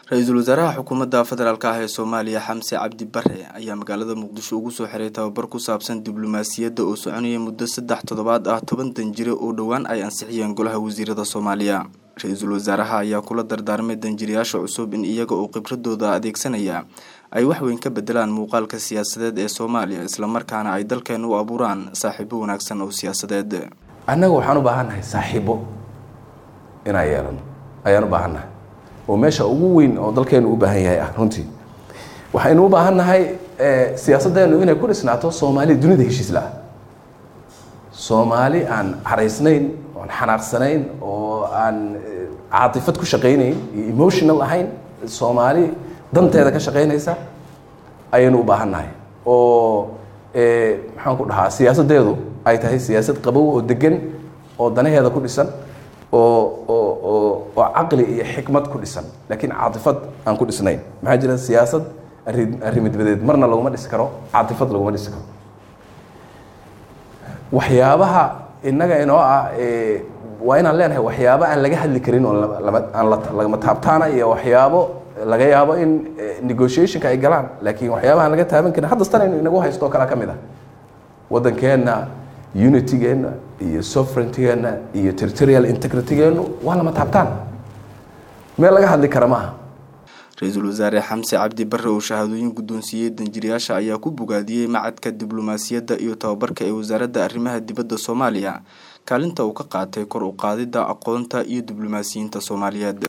ra-iisul wasaaraha xukuumadda federaalk ah ee soomaaliya xamse cabdi bare ayaa magaalada muqdisho ugu soo xiray tababar ku saabsan diblomaasiyadda oo soconaya muddo saddex toddobaad ah toban danjire oo dhowaan ay ansixiyeen golaha wasiirada soomaaliya ra-iisul wasaaraha ayaa kula dardaarmay danjirayaasha cusub in iyaga oo khibradooda adeegsanaya ay waxweyn ka bedelaan muuqaalka siyaasadeed ee soomaaliya islamarkaana ay dalkeena u abuuraan saaxiibo wanaagsan oo siyaasadeed annaga waxaan u baahannahay saaxiibo inaan yeelano ayaan u baahannahay oo meesha ugu weyn oo dalkeenu u baahan yahay ah runtii waxaynu u baahan nahay siyaasaddeenu inay ku dhisnaato soomaali dunida heshiis la-ah soomaali aan caraysnayn oon xanaaqsanayn oo aan caatifad ku shaqaynayn iyo emotional ahayn soomaali danteeda ka shaqaynaysa ayaynu u baahan nahay oo maxaan ku dhahaa siyaasaddeedu ay tahay siyaasad qabow oo degan oo danaheeda ku dhisan oo oo oo oo caqli iyo xikmad ku dhisan laakiin caatifad aan ku dhisnayn maxaa jira siyaasad arri arrimidbadeed marna laguma dhisi karo caatifad laguma dhisi karo waxyaabaha innaga inoo ah waa inaan leenahay waxyaabo aan laga hadli karin oo lama aan lagama taabtaana iyo waxyaabo laga yaabo in negotiationka ay galaan laakiin waxyaabaha aan laga taaban karin haddastan inu inagu haysto oo kale ka mid ah waddankeenna unitygeenna iyo sovereigntigeenna iyo territorial integritygeennu waa lama taabtaan meel laga hadli kara maaha ra-iisul wasaare xamse cabdi bare oo shahaadooyin guddoonsiiyey danjirayaasha ayaa ku bogaadiyey macadka diblomaasiyadda iyo tababarka ee wasaaradda arrimaha dibadda soomaaliya kaalinta uu ka qaatay kor u qaadidda aqoonta iyo diblomaasiyiinta soomaaliyeed